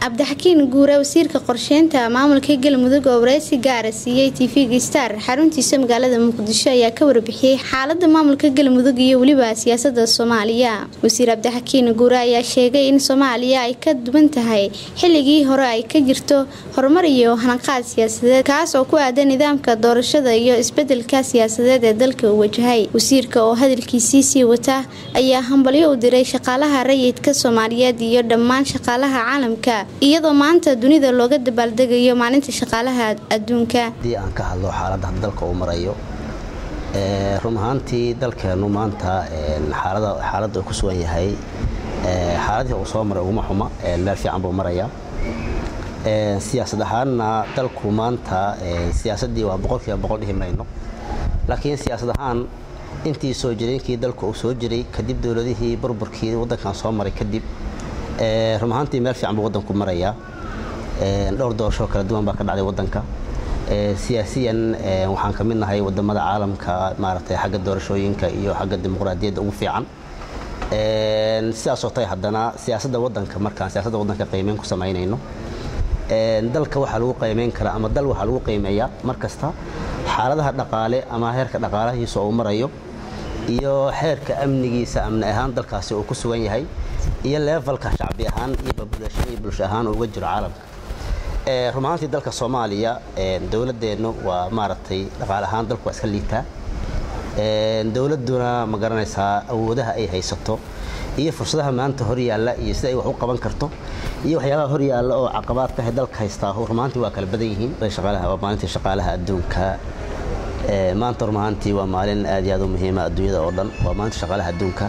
cabdixakiin guure wasiirka qorsheynta maamulka galmudug oo wareysi gaara siiyey tv-ga star xaruntiisa magaalada muqdisho ayaa ka warbixiyey xaalada maamulka galmudug iyo weliba siyaasada soomaaliya wasiir cabdixakiin guure ayaa sheegay in soomaaliya ay ka duwan tahay xilligii hore ay ka jirto horumar iyo hanaqaad siyaasadeed kaas oo ku aadan nidaamka doorashada iyo isbedelka siyaasadeed ee dalka uu wajahay wasiirka oo hadalkiisii sii wata ayaa hambalyo u diray shaqaalaha rayidka soomaaliyeed iyo dhammaan shaqaalaha caalamka iyadoo maanta dunida looga dabaaldegayo maalinta shaqaalaha adduunka haddii aan ka hadlo xaaladda dalka uu marayo run ahaantii dalkeennu maanta xaaladda uu ku sugan yahay xaaladii uu soo maray uguma xuma meel fiican buu marayaa siyaasad ahaanna dalku maanta siyaasaddii waa boqolkiiba boqol dhihi mayno laakiin siyaasad ahaan intii soo jireenkii dalku uu soo jiray kadib dowladihii burburkii waddankan soo maray kadib run ahaantii meel fiican buu waddanku marayaa dhowr doorashoo kala duwan baa ka dhacday waddanka siyaasiyan waxaan ka mid nahay wadamada caalamka maaragtay xagga doorashooyinka iyo xagga dimuqraadiyadda ugu fiican sidaasoo tahay haddana siyaasadda waddanka markaan siyaasadda waddanka qiimeyn ku samaynayno dalka waxaa lagu qiimeyn karaa ama dal waxaa lagu qiimeeyaa mar kasta xaaladaha dhaqaale ama heerka dhaqaalahiisa uu marayo iyo xeerka amnigiisa amni ahaan dalkaasi uu ku sugan yahay iyo leefalka shacbi ahaan iyo babulasho iyo bulsho ahaan uga jiro caalamka run ahaantii dalka soomaaliya dowladdeennu waa maaragtay dhaqaale ahaan dalku waa iska liitaa dowladduna ma garanaysaa awoodaha ay haysato iyo fursadaha maanta hor yaalla iyo sida ay wax u qaban karto iyo waxyaabaha hor yaalla oo caqabaadka ah dalka haystaa run ahaantii waa kala badan yihiin waa maalintii shaqaalaha adduunka maanta run ahaantii waa maalin aad iyo aad u muhiima adduunyada oo dhan waa maalinta shaqaalaha adduunka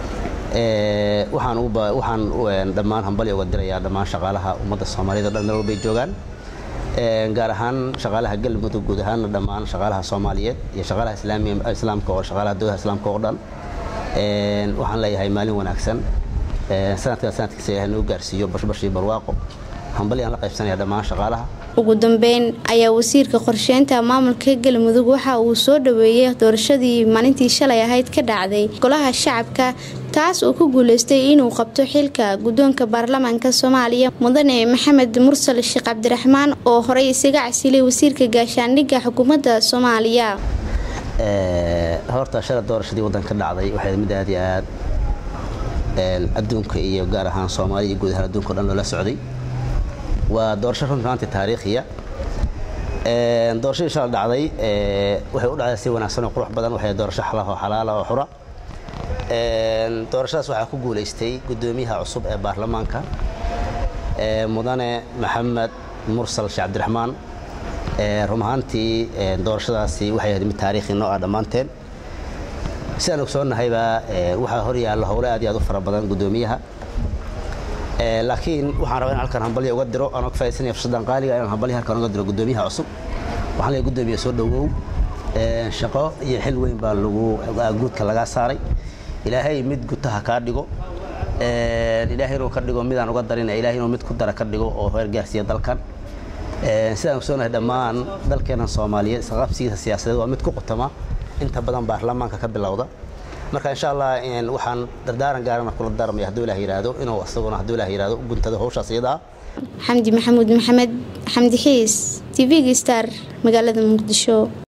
waxaan dhammaan hambali uga dirayaa dhammaan shaqaalaha ummadda soomaaliyed o dhan meel walbay joogaan gaar ahaan shaqaalaha galmudug guud ahaanna dhammaan shaqaalaha soomaaliyeed iyo shaqaalaha islaamka oo shaqaalaha dowladaha islaamka oo dhan waxaan leeyahay maalin wanaagsan sanadkan sanadkiisa ilahay noo gaarsiiyo bashbashii barwaaqo hambali aan la qaybsanaya dhammaan shaqaalaha ugu dambeyn ayaa wasiirka qorsheynta maamulka galmudug waxa uu soo dhaweeyey doorashadii maalintii shalay ahayd ka dhacday golaha shacabka taas uu ku guuleystay inuu qabto xilka guddoonka baarlamaanka soomaaliya mudane maxamed mursal sheekh cabdiraxmaan oo horey isaga casilay wasiirka gaashaandhigga xukuumadda soomaaliya horta shala doorashadii waddanka dhacday waxay mid aad iyo aad adduunka iyo gaar ahaan soomaaliya iyo guud ahaan adduunka o dhan loola socday waa doorasho runtaanti taariikhiya doorashadii shala dhacday waxay u dhacday si wanaagsan oo qurux badan waxay doorasho xalaho xalaala oo xura doorashadaas waxaa ku guulaystay guddoomiyaha cusub ee baarlamaanka mudane maxamed mursal sheekh cabdiraxmaan run ahaantii doorashadaasi waxay ahayd mid taariikhi noo ah dhammaanteen sidaan ogsoonnahayba waxaa hor yaallo howle aad iyo aad u fara badan guddoomiyaha laakiin waxaan rabaa in halkan hambalya uga diro anoo ka faidaysanaya fursaddan qaaliga inaan hambalya halkan uga diro guddoomiyaha cusub waxaan leeyahay guddoomiya soo dhowow shaqo iyo xil weyn baa lagu guudka lagaa saaray ilaahay mid gutaha kaa dhigo ilaahay inuu ka dhigo midaan uga darin ilaahay inuu mid ku dara ka dhigo oo heer gaarsiiya dalkan sidaan ogsoonahay dhammaan dalkeennan soomaaliyeed isqabsigiisa siyaasadeed waa mid ku qutama inta badan baarlamaanka ka bilowda marka insha allah waxaan dardaaran gaarana kula daarmaya hadduu ilaah yidhaahdo inuu isaguna hadduu ilaah yidhaahdo u guntado hawshaas iyada ah xamdi maxamuud maxamed xamdi xiis tv-ga star magaalada muqdisho